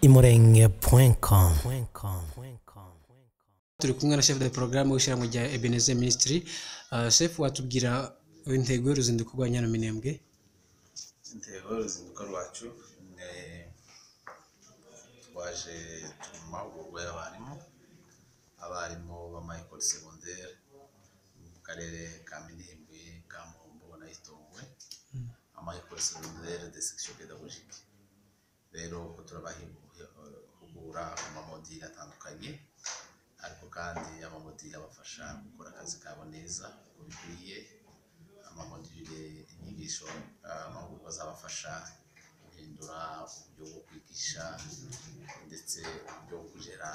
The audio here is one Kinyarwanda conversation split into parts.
imurenge.com imurenge.com turi kumwe na chef de programme w'ishyira mu rya Ebenezer Ministry uh, chef watubwira intego y'uruzinduko rwa Nyana Minembwe intego y'uruzinduko rwacu ni twaje turi mu mahugurwa y'abarimu abarimu b'amayekoli segonderi mu karere ka minembwe ka muhombo na gitongwe amayekoli segonderi de section pédagogique rero uko turabahugura ku mamodi atandukanye ariko kandi amamodi abafasha gukora akazi kabo neza uko bikwiye amamodule inyigisho eh, amahugurwa azabafasha guhindura uburyo bwo kwigisha ndetse uburyo bwo kugera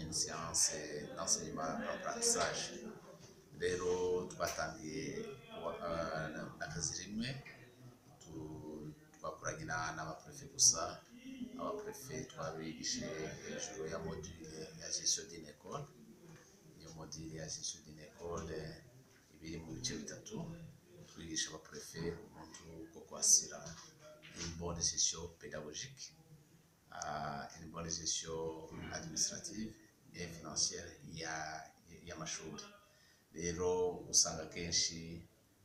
une siyanse d'enseignement apprentissage rero twatangiye kuwa- eh, na- n'akazi rimwe tu- twakoranye na- n'abaprefe gusa abaprefe twabigishije hejuru ya module ya gestion d'une école iyo modire ya gestion d'une école ibiri mu bice bitatu twigisha abaprefe umuntu uko kwasira une bonne gestion pédagogique à une bonne gestion administrative et financière ya- y'amashuri rero usanga akenshi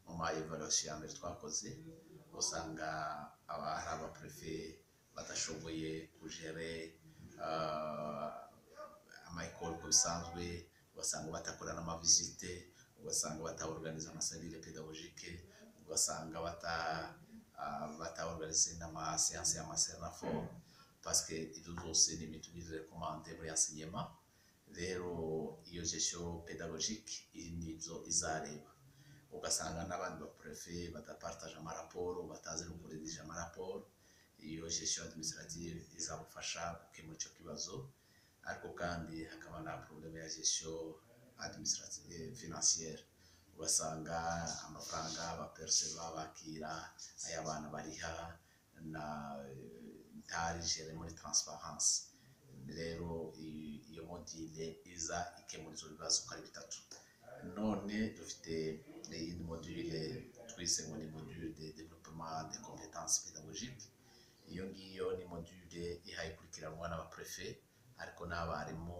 mu ma evaluation ya mbere twakoze usanga aba- hari abaprefe badashoboye kugere amayikoro uko bisanzwe ugasanga batakora n'amavisite ugasanga bataorganiza amasalire pedagogike ugasanga bata ah, bataorganize n'amaseanse y'amasenafo paske ibyo byose ni ibintu birekomande muri enseignement rero iyo gestion pédagogique iri nibyo izareba ugasanga n'abandi baprefe badapartaje amaraporo batazi no kuregisha amaraporo iyo gestion administrative izabafasha gukemura icyo kibazo ariko kandi hakaba na probleme ya gestion administrative financière ugasanga amafaranga baperseva bakira ay'abana bariha na ntarigere muri transparence rero i- iyo modile iza ikemura ibyo bibazo uko ari bitatu none dufite iyindi module twise ngo ni module de développement de compétences pédagogiques iyo ngiyo ni module iha ikurikiranwa n'abaprefe ariko n'abarimu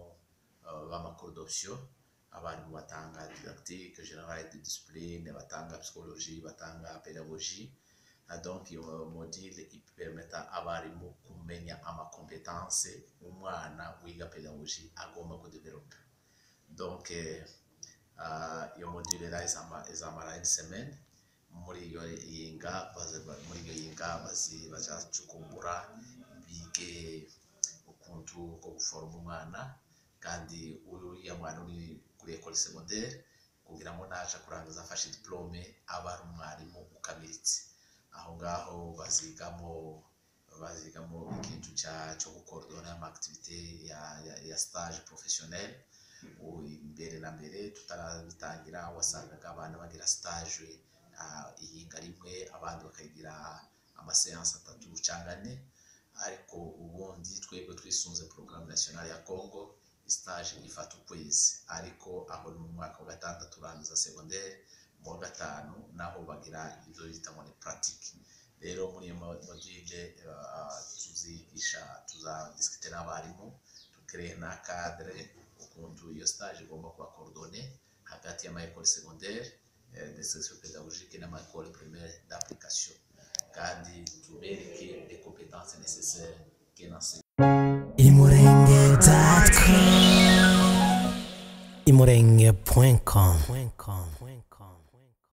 eh, b'amakuru d'option abarimu batanga didactique générale de discipline batanga psychologie batanga pédagogie Ah, donc iyo modile ipermeta abarimu kumenya amakompetanse umwana wiga pedagogi agomba kudevelopa donc eh, ah, iyo modile ra izama- izamara une semaine muri iyo yinga baza- ba- muri iyo yinga bazi- bazacukumbura bige ukuntu ko guforoma umwana kandi uriya mwana uri kuri ekole segonderi kugira ngo naje kurangiza afashe diplome aba ari umwarimu ukamiritse aho ngaho bazigamo bazigamo ikintu cya cyo gukorodona amakitivite ya, ya, ya stage professionnel Ubu imbere na mbere tutarabitangira wasangaga abana bagira stage ah, iyinga rimwe abandi bakagira amaseansi atatu cyangwa ane ariko ubundi twebwe twisunze porogaramu nasiyonari ya congo stage ifata ukwezi ariko aho ni mu mwaka wa gatandatu urangiza segonderi mu wa gatanu naho bagira ibyo bita ngo ni puratike rero muri iyo module eh, tuzigisha tuzadisikite n'abarimu tukireye na kadere ukuntu iyo stage igomba kuba korodone hagati y'amayekoli segonderi de section pédagogique n'amayekoli primaire d'application kandi tubereke les compétences nécessaires qu'un enseignant imurenge.com imurenge.com